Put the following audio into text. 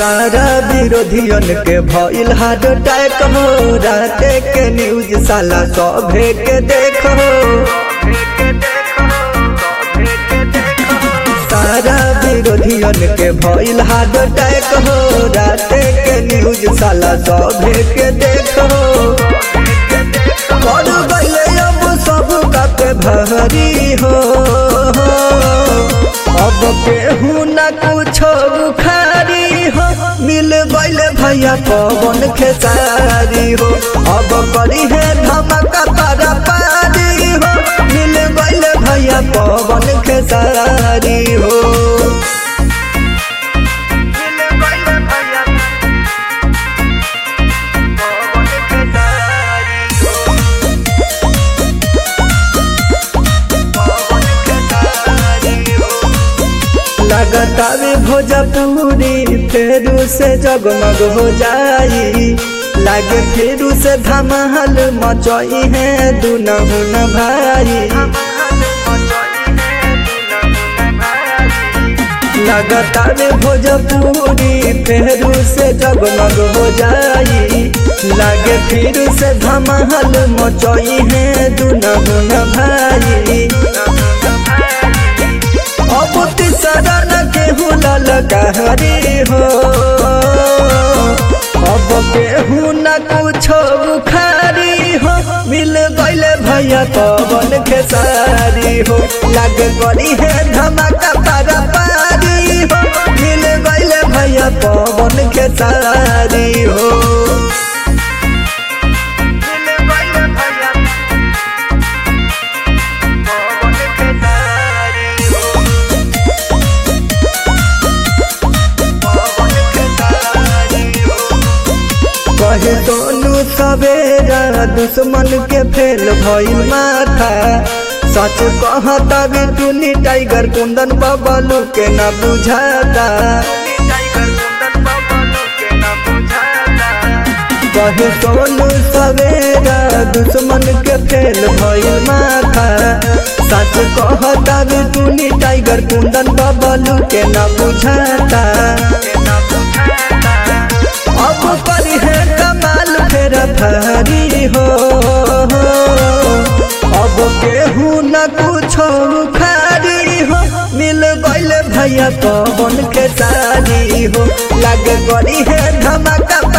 सारा विरोधियन के भइल हार्ट अटैक हो राते के न्यूज साला सभे के देखो सारा विरोधियन के भइल हार्ट अटैक हो राते के न्यूज साला सभे के देखो कर गइले अब सब के भारी हो अब केहू न कुछो बुखारी हो मिल गइले भैया पवन खेसारी हो अब करी है धमाका पारा पारी हो मिल गइले भैया पवन खेसारी हो लगातार भोजपुरी फेरू से जगमग हो जाई लागे फेरू से धमाल मचई है दुनहुन भाई लगातार भोजपुरी फेरू से जगमग हो जाई लागे फिर से धमाल मचई है दुनहुन भाई अब तीसरा न केहू ललकारी हो अब केहू न कुछो बुखारी हो मिल गइले भैया पवन खेसारी हो लग गरी है धमाका पारा पारी हो मिल गइले भैया पवन खेसारी हो कहे दोनों सवेरा दुश्मन के फेल भइल माथा सच कहता भी टूनी टाइगर कुंदन बबलू के न बुझाता कहे दोनों सवेरा दुश्मन के फेल भइल माथा सच कहता भी टूनी टाइगर कुंदन बबलू के न बुझाता अब पर है कमाल फेर भारी हो अब केहू न कुछो खारी हो मिल गइले भैया पवन के सारी हो लग गरी है धमाका